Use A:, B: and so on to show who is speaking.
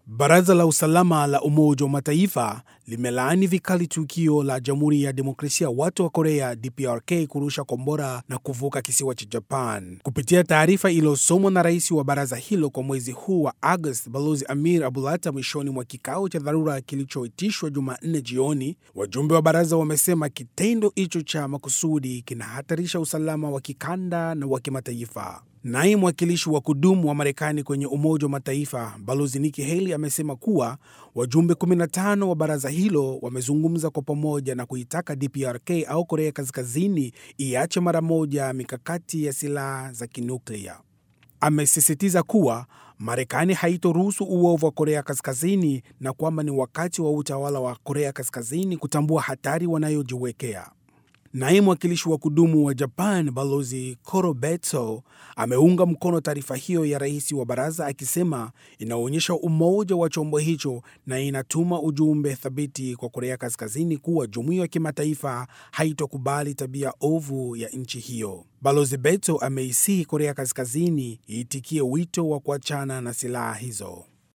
A: Baraza la usalama la Umoja wa Mataifa limelaani vikali tukio la Jamhuri ya Demokrasia ya Watu wa Korea DPRK kurusha kombora na kuvuka kisiwa cha Japan. Kupitia taarifa iliyosomwa na rais wa baraza hilo kwa mwezi huu wa Agosti, Balozi Amir Abulata, mwishoni mwa kikao cha dharura kilichoitishwa Jumanne jioni, wajumbe wa baraza wamesema kitendo hicho cha makusudi kinahatarisha usalama wa kikanda na wa kimataifa. Naye mwakilishi wa kudumu wa Marekani kwenye Umoja wa Mataifa Balozi Nikki Haley amesema kuwa wajumbe 15 wa baraza hilo wamezungumza kwa pamoja na kuitaka DPRK au Korea Kaskazini iache mara moja mikakati ya silaha za kinuklia. Amesisitiza kuwa Marekani haitoruhusu uovu wa Korea Kaskazini na kwamba ni wakati wa utawala wa Korea Kaskazini kutambua hatari wanayojiwekea. Naye mwakilishi wa kudumu wa Japan Balozi Koro Betso ameunga mkono taarifa hiyo ya rais wa baraza akisema inaonyesha umoja wa chombo hicho na inatuma ujumbe thabiti kwa Korea Kaskazini kuwa jumuiya ya kimataifa haitokubali tabia ovu ya nchi hiyo. Balozi Betso ameisihi Korea Kaskazini iitikie wito wa kuachana na silaha hizo.